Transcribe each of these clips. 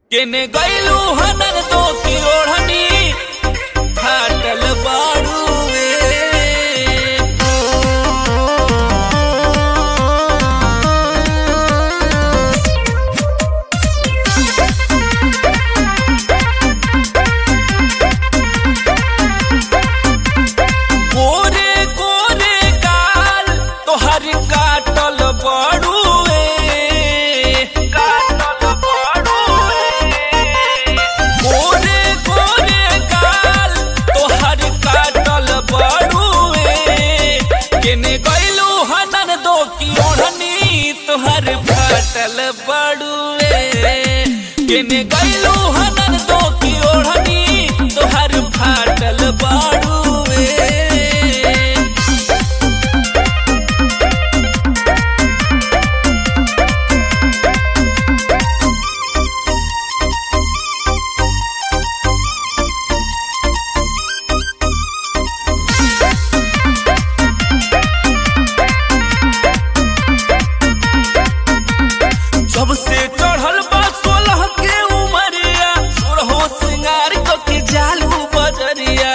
केने गैलू हनर तो की ओढ़नी फाटल बाड़ुए गोरे गोरे गाल तोहर काटल बाड़ुए काटल बाड़ुए गोरे गोरे गाल तोहर काटल बाड़ुए केने गैलू हनन दो की ओढ़नी तोहर फाटल बाड़ुए केने गैलू हनन दो की ओढ़नी तोहर फाटल बाड़ुए जब से चढ़ल बा सोलह के उमरिया सोरहो सिंगार क के जालू बजरिया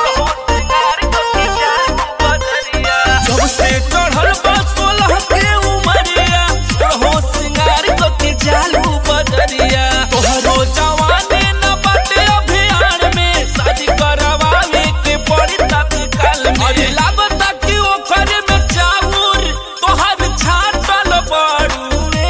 जब से चढ़ल बा सोलह के उमरिया सोरहो सिंगार क के जालू बजरिया तोहरो जवानी न बाटे अभियान में शादी करवावे के पड़ी तत्काल में अरे लागता कि ओखरे में चाउर तोहर छाटल बड़ुए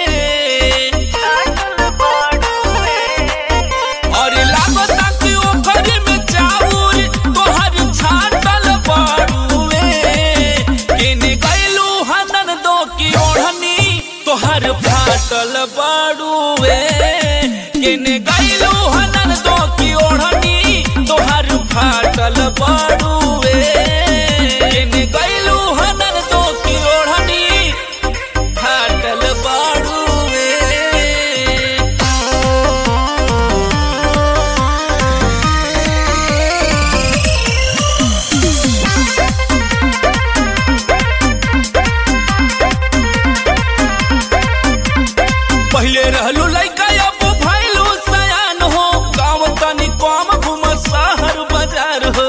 अरे लागता कि ओखरे में चाउर तोहर छाटल बड़ुए केने गैलू हनन दो की ओढ़नी तोहर फाटल बड़ुए केने गैलू हनन दो की ओढ़नी तोहर फाटल बड़ुए केने गैलू हनन दो की ओढ़नी फाटल बड़ुए पहले रहलू लइका अब भइलू सयान हो गाँव तनी कम घूम शहर बाजार हो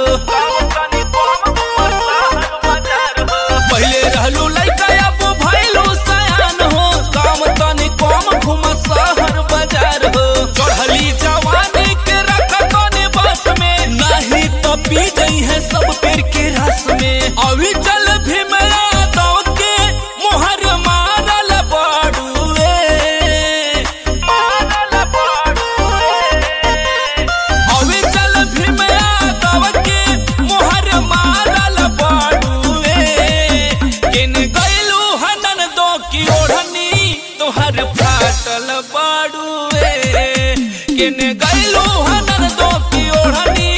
पहले रहलू लइका अब भइलू सयान हो गाँव तनी कम घूम शहर बाजार हो चढ़ली जवानी के रख तनी बस में नहीं तो पी गई है सब पेड़ के रस में अभी चल भीमया दौ के मोहर मारल बड़ुए अभी चल भीमया दौ के मोहर मारल बड़ुए किन गैलू हनन दो की ओढ़नी तोहर फाटल बड़ुए किन गैलू हनन दो की ओढ़नी